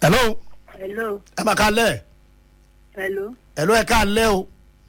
hello hello ẹ máa ká lẹ̀ hello hello ẹ ká lẹ̀ o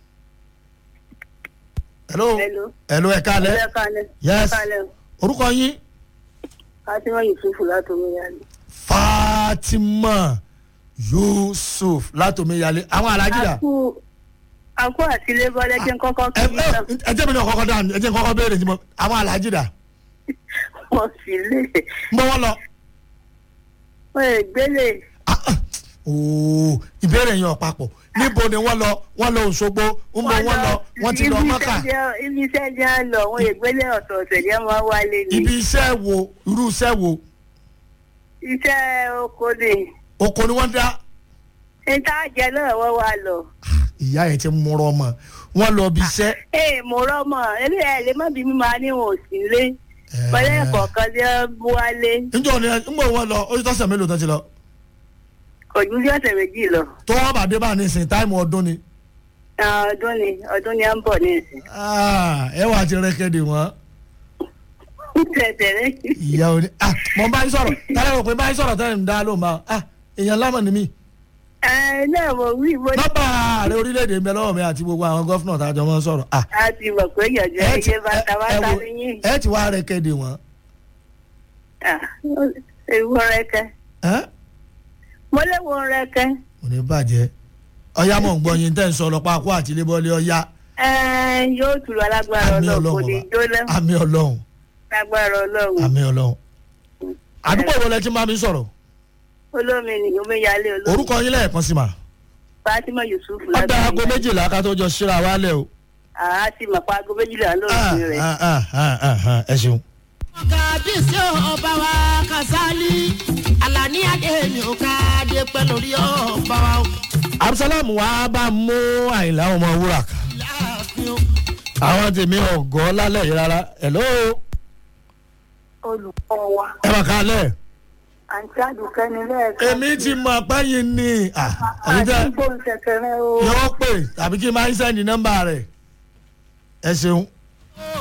hello hello hello ẹ ká lẹ̀ ẹ kálẹ̀ Yes. ẹ kálẹ̀ o. orúkọ yín fatima yusufu látọmọ yanni. fatima yusuf látòmíyalé àwọn alájìdá àkú àkú àtìlẹ́ bọ́lá jẹ́ kọ́kọ́ ẹ kí n sọ ẹ jẹ́ mi ní ọkọ̀ dáhùn ẹ jẹ́ mi kọ́kọ́ béèrè tí mo àwọn alájìdá wọ́n sì lè ń bọ́ wọ́n lọ. wọ́n lè gbélé Ah, ah. ooo ìbéèrè yẹn ọ̀pápọ̀ níbo ni wọ́n lọ wọ́n lọ òṣogbo ń bọ wọ́n lọ wọ́n ti lọ ibi mọ́kà iṣẹ́ jẹ́- ibi iṣẹ́ jẹ́ à ń lọ wọ́n lè gbélé ọ̀tọ̀ọ̀tọ̀ jẹ́ máa wálé ni ibi iṣẹ́ wo irú iṣẹ́ wo iṣẹ́ oko ni oko ni wọ́n dá níta jẹ náà wọ́n wá lọ. ìyá yẹn ti múrọ mọ wọ́n lọ bí iṣẹ́ ee mo rọmọ eléyà ẹ lè má bí mi máa níwọ̀n òsì lé pẹ̀lú ẹ̀kọ́ kan tí wọ́n bú wálé njọ́ ni ń bọ̀ wọ́n lọ ó ti tọ́sẹ̀ mélòó tó ti lọ kò ju bí ọ̀sẹ̀ méjì lọ. tó wọ́n bá dé bá ní ìsìn táìmù ọdún ni Ah, ọdún ni ọdún ni à ń bọ̀ ní ìsìn. Ah, ẹ wà á ti rẹ́kẹ̀dì wọ́n tẹ̀tẹ̀rẹ́ ìyá òní ah mo bá yín sọ̀rọ̀ tálẹ̀ rò pé bá yín sọ̀rọ̀ tẹ́lẹ̀ ń dá ló máa ah èèyàn lámọ̀ ni mí ẹ náà mo wí mo ní nọ́mbà ààrẹ orílẹ̀-èdè ń bẹ lọ́wọ́ mi àti gbogbo àwọn gọ́fúnà tá a jọ mọ́ sọ̀rọ̀ ah a ti mọ̀ pé yànjọ ẹ ti ẹyẹ bàtà ẹ bàtà wo- níyìn. ẹ ti wá rẹ́kẹ̀dì wọ́n ewu rẹkẹ ẹ́ mo léwu rẹkẹ kò ní bàjẹ́ ọ̀yá mọ̀ ń gbọ́ yín tẹ́ ń sọ ọlọ́pàá kó àti ilébọ́lé ọ̀yá ẹ yóò tù lọ alágbára àmì ọlọ́run kò ọlọ́run ní ọba jóná àmì ọlọ́run lágbára ọlọ́run àmì ọlọ́run àdúgbò wo lẹ ti máa mi sọ̀rọ̀ olómi ni omi yálé olómi orúkọ yín lẹ́ẹ̀kan sí ma fatima yusuf ọ̀dà aago méjìlá ká tó jọ síra wálẹ̀ o àá ti mọ̀ pa aago méjìlá Ah, lóòrùn rẹ̀. ah, ah, ah, ah, ah, ẹ ṣeun. kábíyèsí ọba wa kasali alani adéyìn ó káde pẹ́ lórí ọba wa ó abdulsalam wa bá mú àyìnlá ọmọ wúrà kan láàfin ó. àwọn tèmi ọgọ lálẹ́ yìí rárá hello olùkọ́ wa ẹ mà kálẹ̀ àǹtí àdùkẹ́ ni lẹ́ẹ̀kan. èmi ti mọ apáyín ni ah, ẹ̀yin tẹ́ àti gbóhùn ṣẹ̀kẹ̀rẹ̀ o. yọ pé tàbí kí n máa ń sẹ́ndì nọ́mbà rẹ̀ ẹ ṣeun